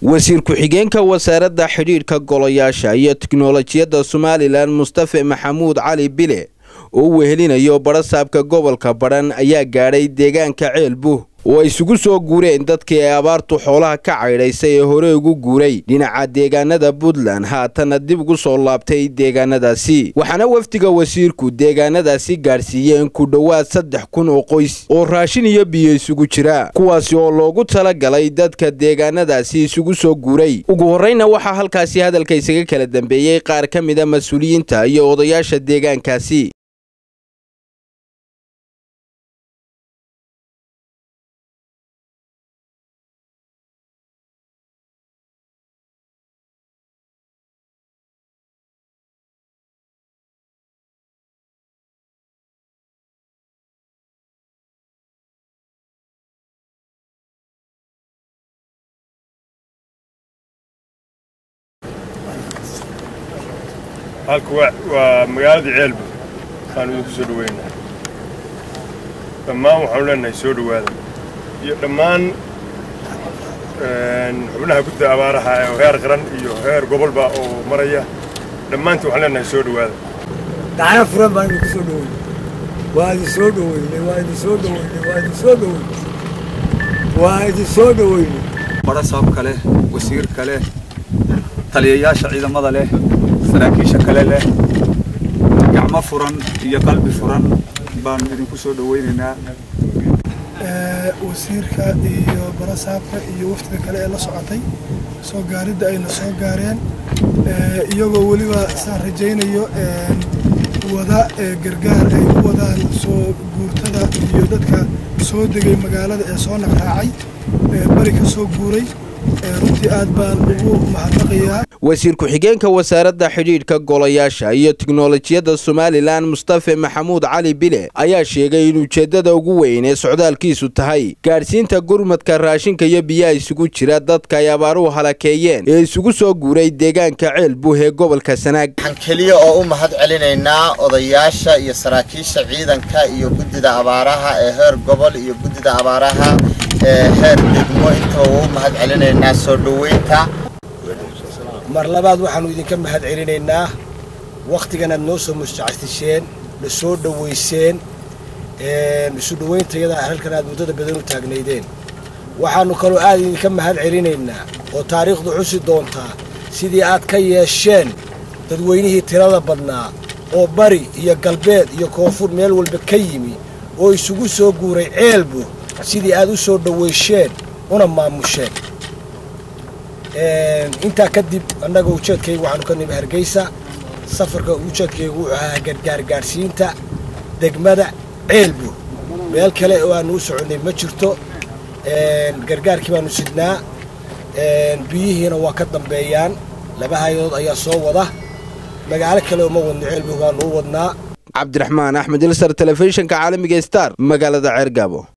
wasiir ku-xigeenka wasaaradda xidhiidhka golayaasha iyo tiknolojiyadda somalilan mustafe maxamuud cali bile oo u wehelinayo badhasaabka gobolka badhan ayaa gaadhay deegaanka ceelbuh oo ay isugu soo guureen dadkii ay abaartu xoolaha ka caydhaysay ee hore ugu guuray dhinaca deegaanada puntland haatana dib ugu soo laabtay deegaanadaasi waxaana wafdiga wasiirku deegaanadaasi gaadhsiiyeen ku dhowaad saddex kun oo qoys oo raashin iyo biyo isugu jira kuwaasi oo loogu tala galay dadka deegaanadaasi isugu soo guuray ugu horreyna waxaa halkaasi hadalka isaga kala dambeeyey qaar ka mida mas-uuliyiinta iyo odayaasha deegaankaasi halku waa magaaladii ceelbu waxaan idinku soo dhaweynaa dhammaan waxaanu leenahay soo dhowaada iyo dhammaan xubnaha gudda abaaraha oo heer qaran iyo heer gobolba oo maraya dhammaantii waxaan leenahay soo dhowaada gacana furan baan idinku soo dhaweynay waa idin soo dhaweynay waa idin soo dhaweynay waa idin soo dhaweynay waa idin soo dhaweynay badhasaabka leh wasiirka leh taliyayaasha ciidamada leh saraakiisha kale leh gacmo furan iyo qalbi furan baanu idinku soo dhawaynaynaa wasiirka iyo barasaabka iyo waftiga kale ee la socotay soo gaaridda ayna soo gaareen iyagoo weliba saan rajaynayo wada gargaar ay u wadaan soo guurtada iyo dadka soo degay magaalada ee soo naqraacay bari ka soo guuray runtii aad baan ugu mahadnaqayaa wasiir ku-xigeenka wasaaradda xidhiidhka golayaasha iyo tiknolojiyadda somalilan mustafe maxamuud cali bile ayaa sheegay in ujeeddada ugu weyn ee socdaalkiisu tahay gaadhsiinta gurmadka raashinka iyo biyaha isugu jira dadka ay abaaruhu halakeeyeen ee isugu soo guuray deegaanka ceelbuh ee gobolka sanaag waxaan keliya oo u mahad celinaynaa odayaasha iyo saraakiisha ciidanka iyo guddida abaaraha ee heer gobol iyo guddida abaaraha ee heer degmo intaba u mahad celinaynaa soo dhoweynta mar labaad waxaannu idinka mahad celinaynaa wakhtigan aad noo soo musjacastisheen na soo dhowayseen isu dhowayntayada halkan aad muddada badan u taagnaydeen waxaannu kaloo aad idinka mahad celinaynaa oo taariikhdu xusi doontaa sidii aad ka yeesheen dadweynihii tirada badnaa oo bari iyo galbeed iyo koonfur meel walba ka yimi oo isugu soo guuray ceelbu sidii aad u soo dhowaysheen una maamusheen intaa kadib annaga ujeedkayga waxaanu ka nimi hargeysa safarka ujeedkaygu wuxuu ahaa gargaar gaadhsiinta degmada ceelbu meel kale oo aanu u soconnay ma jirto gargaarkii baanu sidnaa biyihiina waa ka dambeeyaan laba hay-adood ayaa soo wada magaalo kale uma wadno ceelbu baanu u wadnaa cabdiraxmaan axmed ilsar telefishinka caalamiga star magaalada ceergaabo